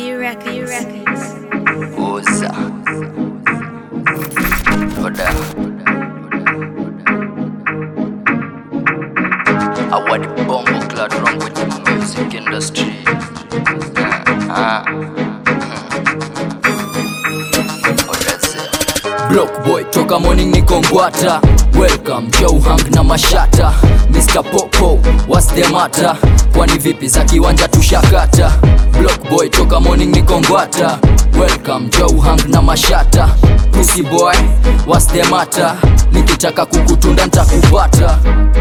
B Records. Oza Oda I want the bomb clad wrong with the music industry uh, Block boy toka morning niko ngwata Welcome Joe Hang na mashata Mr. Popo what's the matter Kwani vipi za kiwanja tushakata Block boy toka morning niko ngwata Welcome Joe Hang na mashata Pussy boy what's the matter Nikitaka kukutunda ntakupata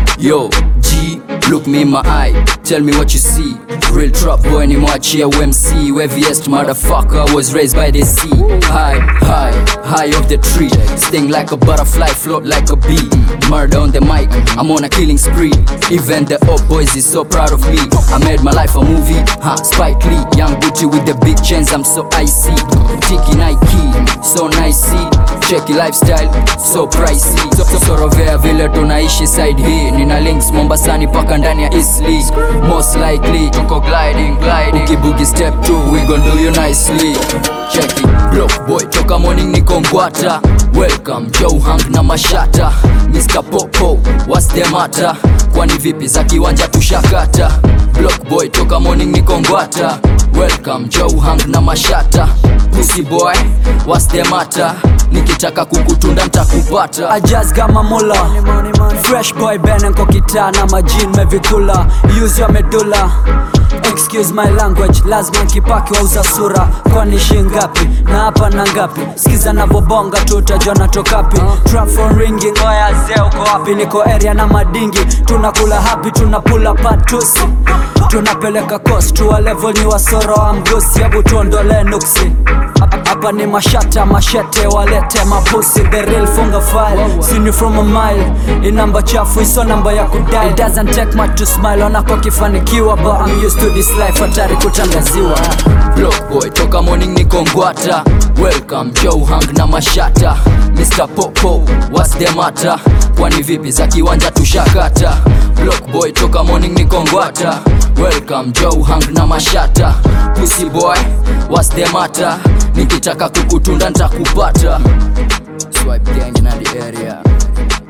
Yo G look me in my eye Tell me what you see Real trap boy ni mwachia UMC Heaviest motherfucker was raised by the sea High, high, high off the tree Sting like a butterfly, float like a bee Murder on the mic, I'm on a killing spree Even the old boys is so proud of me I made my life a movie, huh, Spike Lee Young Gucci with the big chains, I'm so icy Tiki Nike, so nicey Cheki lifestyle, so pricey so, so, Sorovea vile tunaishi side hii Nina links Mombasani paka ndani ya Eastleigh Most likely, tuko gliding, gliding Ukibugi step 2, we gon do you nicely Cheki, block boy, toka morning niko ngwata Welcome, Joe Hang na mashata Mr. Popo, what's the matter? Kwani vipi za kiwanja tushakata Block boy, toka morning niko ngwata Welcome, Joe Hang na mashata Pussy boy, what's the matter? Nikitaka kukutunda ntakupata I just got my mula Fresh boy bene nko kitaa na majin mevikula Use your medulla Excuse my language, lazima nkipaki wauza sura Kwani shingapi, na hapa na ngapi Sikiza navobonga tu utajua natokapi Trap phone ringing, oya zee uko wapi Niko area na madingi, tunakula happy Tunapula patusi, tunapeleka coast Tuwa level ni wasoro wa mgusi Hebu tuondole nuksi hapa ni mashata mashete walete mapusi the real funga file sini from a mile i namba chafu iso namba ya kudai it doesn't take much to smile onako kifanikiwa but I'm used to this life hatari kutangaziwa Block boy toka morning niko ngwata Welcome Joe Hang na mashata Mr. Popo what's the matter Kwani vipi za kiwanja tushakata Block boy toka morning niko ngwata Welcome Joe Hang na mashata Pussy boy what's the matter Nikitaka kukutunda ntakupata Swipe gang in the area